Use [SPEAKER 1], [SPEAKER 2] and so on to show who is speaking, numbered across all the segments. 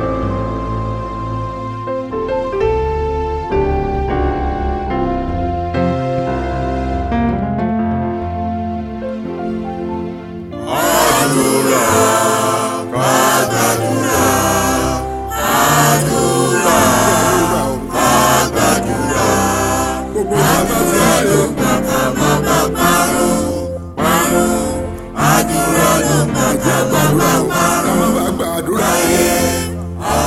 [SPEAKER 1] gbogbo bàbá tí a lè àdúrà ló ń bá gbàdúrà o ká má bàa gbàdúrà o.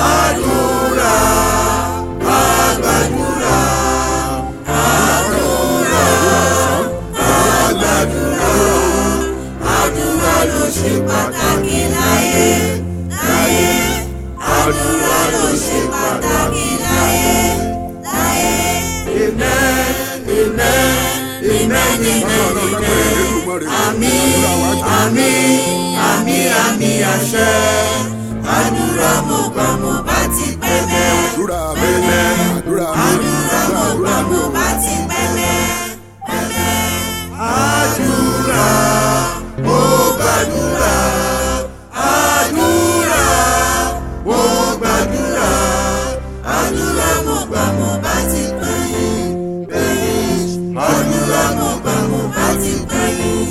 [SPEAKER 2] àdúrà ló ṣe pàtàkì láyé láyé àdúrà ló ṣe pàtàkì láyé láyé.
[SPEAKER 1] Amen, amen, amen, amen. Àmín,
[SPEAKER 2] àmín àmín àmín àṣẹ àdúrà mo gbà mo bá ti pẹ́ bẹ́ẹ̀.
[SPEAKER 1] àdúrà mi, àdúrà mi,
[SPEAKER 2] àdúrà mo gbà mo bá ti pẹ́ bẹ́ẹ̀. àdúrà mo gbàdúrà àdúrà mo gbàdúrà àdúrà mo gbà mo bá ti pẹ́ bẹ́ẹ̀. àdúrà mo gbà mo bá ti pẹ́ bẹ́ẹ̀.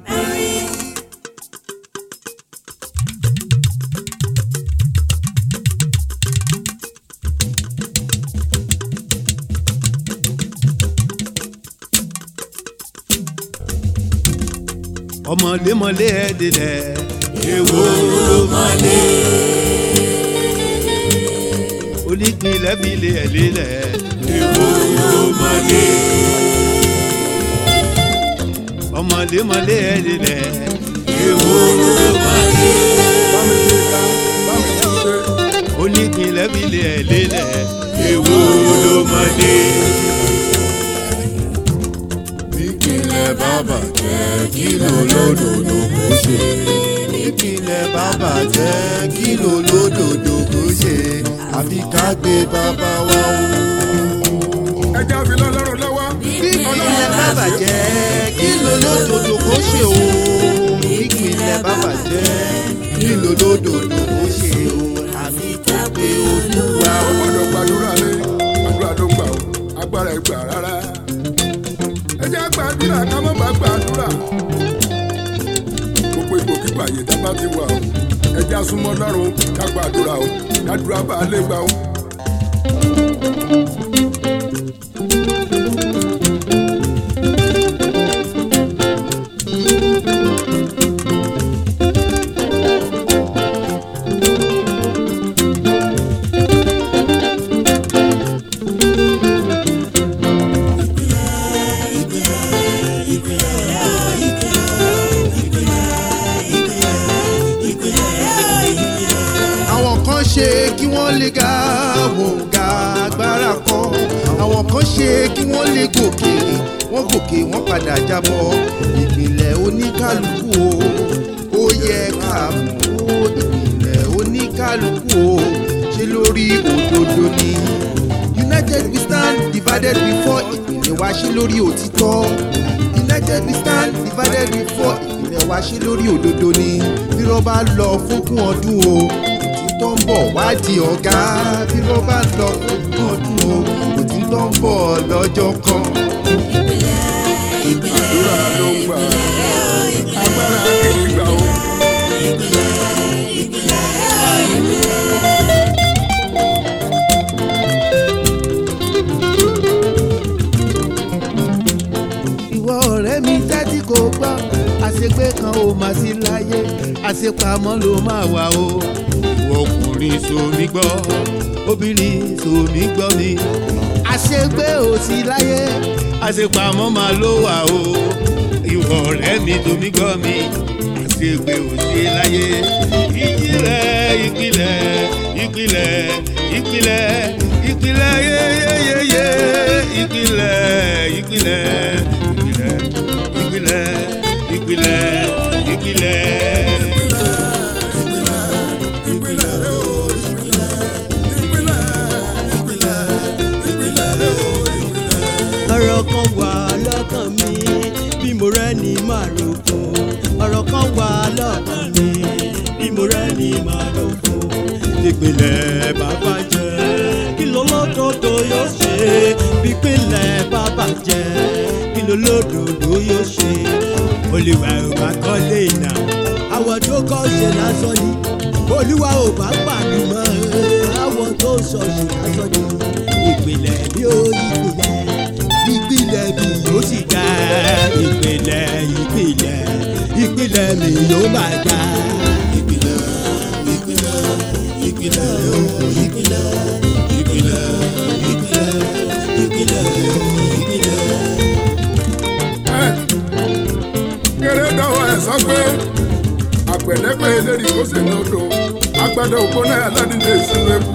[SPEAKER 3] ọmọlémọlé ẹdínlẹ èwo ló mọlé onípínlẹ̀ fìlẹ ẹlẹlẹ èwo ló mọlé ọmọlémọlé ẹdínlẹ èwo ló mọlé
[SPEAKER 1] bámi ṣe ká, bámi ṣe ṣe.
[SPEAKER 3] onípínlẹ̀ fìlẹ ẹlẹlẹ èwo ló mọlé.
[SPEAKER 1] ìpínlẹ̀ bàbá jẹ́ kí ló lódòdó kó ṣe.
[SPEAKER 3] ìpínlẹ̀ bàbá jẹ́ kí ló lódòdó kó ṣe àfi ká gbé bàbá wa o.
[SPEAKER 1] ẹja fi lọ́lọ́run lọ́wọ́.
[SPEAKER 3] ìpínlẹ̀ bàbá jẹ́ kí ló lódòdó kó ṣe o. ìpínlẹ̀ bàbá jẹ́ kí ló lódòdó kó ṣe o àfi ká gbé olúwa o.
[SPEAKER 1] gbọ́dọ̀ gbàdúrà lé àdúrà ló gbà ó agbára ẹ̀ gbà rárá. ẹ jẹ́ gbàdúrà ká má bàa gbàdúrà. gbogbo ipò kíkọ àyè tá a bá ti wà ó ẹ jẹ́ súnmọ́ lọ́rùn ká gbàdúrà ó kádúrà bá a lè gbà ó.
[SPEAKER 3] àwọn kan ṣe kí wọ́n lè ga wọ́n ga agbára kan àwọn kan ṣe kí wọ́n lè gòkè wọ́n gòkè wọ́n padà jábọ́ ìpìlẹ̀ oníkálukú o ó yẹ ká mọ̀ ó ìpìlẹ̀ oníkálukú o ṣe lórí òdodo ni united we stand divided before ìpìlẹ̀ wa ṣe lórí òtítọ́ united we stand divided before ìpìlẹ̀ wa ṣe lórí òdodo ni bí wọ́n bá lọ fógún ọdún o òtítọ́ ń bọ̀ wá di ọ̀gá bí wọ́n bá lọ fógún ọdún o òtítọ́ ń bọ̀ lọ́jọ́ kan.
[SPEAKER 1] àdúrà ló ń gbà agbára kì í gbà ó.
[SPEAKER 3] ìwọ ọ̀rẹ́ mi tẹ́tí kò gbọ́ àṣegbé kan ò máa sí láyé àṣepamọ́ ló máa wà o. ìwọ ọkùnrin sòmí gbọ́ obìnrin sòmí gbọ́ mi. àṣegbé ò sí láyé àṣepamọ́ máa ló wà o. ìwọ ọ̀rẹ́ mi sòmí gbọ́ mi àṣegbé ò sí láyé. ìjìnlẹ̀ ìpìlẹ̀ ìpìlẹ̀ ìpìlẹ̀ ìpìlẹ̀ yéyéyé ìpìlẹ̀ ìpìlẹ̀ ìpìlẹ̀ ìpìlẹ̀ ìpìlẹ̀ ìpìlẹ̀.
[SPEAKER 4] ọ̀rọ̀ kan wà lọ́kàn mi bí mo rẹ́ ní màrúkún ọ̀rọ̀ kan wà lọ́kàn mi bí mo rẹ́ ní màrúkún ìpìlẹ̀ bàbá jẹ́ kí lọ́lọ́dọ̀dọ̀ yóò ṣe ìpìlẹ̀ bàbá jẹ́ kí lọ́lọ́dọ̀dọ̀ yóò ṣe olùwà ò bá kọ́lé ìnà àwọn tó kọ́ ṣe lásán ni olúwa ò bá pàdé mọ́ àwọn tó sọ ṣe lásán ni ìpìlẹ̀ bí ó ìpìlẹ̀ ìpìlẹ̀ mi yóò sì ga ìpìlẹ̀ ìpìlẹ̀ ìpìlẹ̀ mi yóò máa ga. ìpìlẹ̀ ìpìlẹ̀ ìpìlẹ̀ ooo ìpìlẹ̀ ìpìlẹ̀ ìpìlẹ̀ ìpìlẹ̀ ìpìlẹ̀.
[SPEAKER 1] kéré dọ́wọ́ ẹ̀ sọ pé àpẹ̀lẹ́pẹ̀ eléyìí kó sì ní odò agbada òpó náà aládìde ìsinmi eku.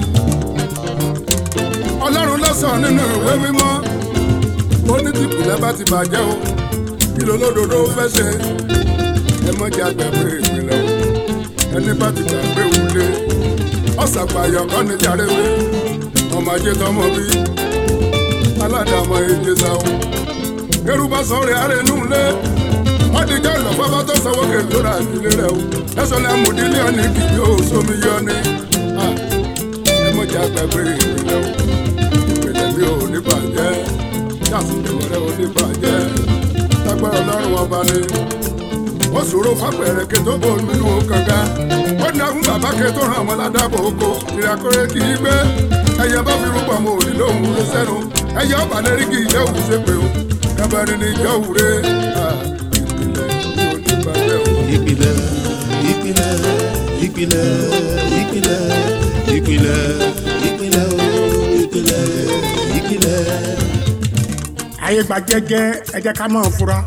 [SPEAKER 1] ọlọ́run lọ́sàn nínú ìwé mímọ́ ó ní tìpìlẹ̀ bá ti bàjẹ́ o kí ló lódodo fẹ́ ṣe ẹ mọ́jà gbàgbé ìpìlẹ̀ o ẹni bá ti gbàgbé wulé ọ̀sàpàyọ̀ kọ́ ní jàrẹ́wé ọmọ ajé tọmọ bí aládàmọ èjè sáwọn kérúbà sọ̀rọ̀ ààrẹ nù lé wọ́n ti jẹ́ ìlọ́fọ́fọ́ tó sanwó kèló ra ìdílé rẹ̀ o lẹ́sọ̀ ní amòdílé ọ̀nì kì yóò sómi yọ ni ẹ mọ̀ jẹ́ àgbàgbé ìpìlẹ̀ o ìpìlẹ̀ mi ò ní bàjẹ́ yàtọ̀ ìpìlẹ̀ rẹ̀ ò ní bàjẹ́ lágbára ọlọ́run ọba ni ó ṣòro fápẹ̀rẹ̀ ké tó bò nínú kànga ó ní àwọn bàbá ké tó ràn wọ́n ládàbò oko ìràkórè kì í gbé ẹyẹ bá fi rúbọ mọ òní lóhùn ló sẹ́nu ẹyẹ ọba lẹ́rí kì í jẹ́ òun ṣe pé o kábàárín ní ìjọ òwúrẹ́ ìpìlẹ̀ mi ò ní bàjẹ́ o.
[SPEAKER 3] ìpìlẹ̀ ìpìlẹ̀ ìpìlẹ̀ ìpìlẹ̀ ìpìlẹ̀ ìpìlẹ̀ ooo ìpìlẹ̀ ìpìlẹ̀.
[SPEAKER 5] ayé gba jẹ́jẹ́ ẹ jẹ́ ká máa fura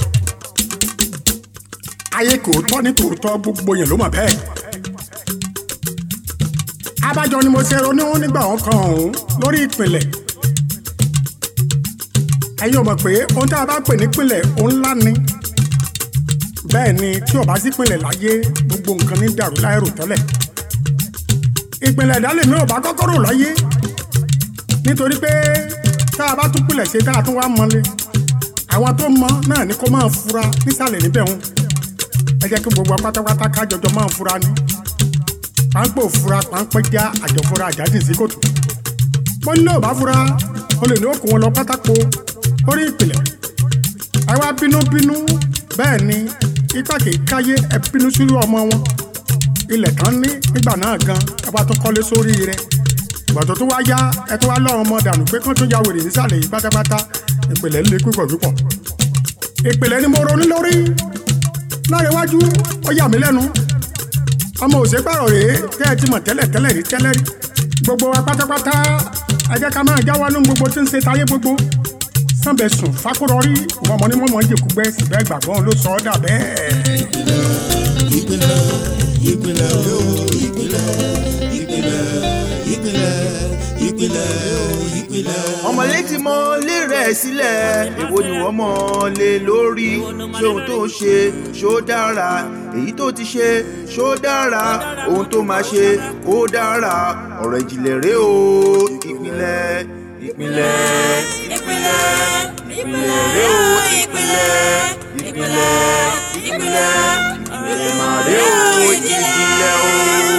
[SPEAKER 5] ayé kò tọ́ ní tòótọ́ gbogbo yẹn ló mọ̀ bẹ́ẹ̀ abájọ ni mo ṣe ronú nígbà wọn kan ọ̀hún lórí ìpìlẹ̀ ẹ̀yin ò mọ̀ pé ohun tí a bá pè nípìnlẹ̀ òun ńlá ni bẹ́ẹ̀ ni tí ò bá sí ìpìlẹ̀ láyé gbogbo nǹkan ní dàrú láìrò tẹ́lẹ̀ ìpìlẹ̀ ìdálẹ̀ mi ò bá kọ́kọ́ rò láyé nítorí pé tá a bá tún pilẹ̀ ṣe tá a tún wá mọ́lé àwọn tó mọ náà ni kó máa fura nísàlẹ̀ níbẹ̀ wọn ẹ jẹ́ kí gbogbo pátápátá ká jọjọ máa fura ni pàǹpẹ̀ òfura pàǹpẹ̀ já àjọfura àjáde sí kòtò bó ní ò bá fura o lè ní òkú wọn lọ pátákó lórí ìpìlẹ̀ àwa bínúbínú bẹ́ẹ̀ ni ipa kì í káyé ẹ bínú sílùú ọmọ wọn ilẹ̀ tán ní nígbà náà gan ẹ bá tún kọ́lé sórí rẹ̀ gbọ̀dọ̀ tó wá yá ẹ tó wá lọ́rùn ọmọ dànù pé kán tó ya wèrè nísàlẹ̀ yìí pátápátá ìpìlẹ̀ lè púpọ̀ púpọ̀ ìpìlẹ̀ ni mo ronú lórí láàrin iwájú ó yà mí lẹ́nu ọmọ òṣèpàrọ̀ rèé tẹ́ ẹ ti mọ̀ tẹ́lẹ̀ tẹ́lẹ̀ rí tẹ́lẹ̀ rí gbogbo wa pátápátá ẹ jẹ́ ká máa jáwọ́ nínú gbogbo tí ń ṣe táyé gbogbo sànbẹ̀ sùn fákúrọ̀rí wọn mọ̀ ní wọ́n mọ̀ ń jẹ̀kú gbẹ́ síbẹ̀ ìgbàgbọ́ ló sọ ọ́ dà bẹ́ẹ̀.
[SPEAKER 3] ìpìlẹ̀ ìpìlẹ̀ ooo ìpìlẹ̀ ìpìlẹ̀ ìpìlẹ̀ ìpìlẹ̀ ìpìlẹ̀.
[SPEAKER 2] ọmọlé ti mọ lé rẹ̀ sílẹ̀ èwo ni wọ́n mọ̀ lé lórí ṣé ohun tó ń ṣe ṣó dára èyí tó ti ṣe ṣó dára ohun tó máa ṣe kó dára ọ̀rọ̀ ìjìnlẹ̀ rèé o ìpìlẹ̀ ìpìlẹ̀ ìpìlẹ̀ ìpìlẹ̀ rèé o ìpìlẹ̀ ìpìlẹ̀ ìpìlẹ̀ ìpìlẹ̀ màá rèé o ìjìnlẹ̀ o.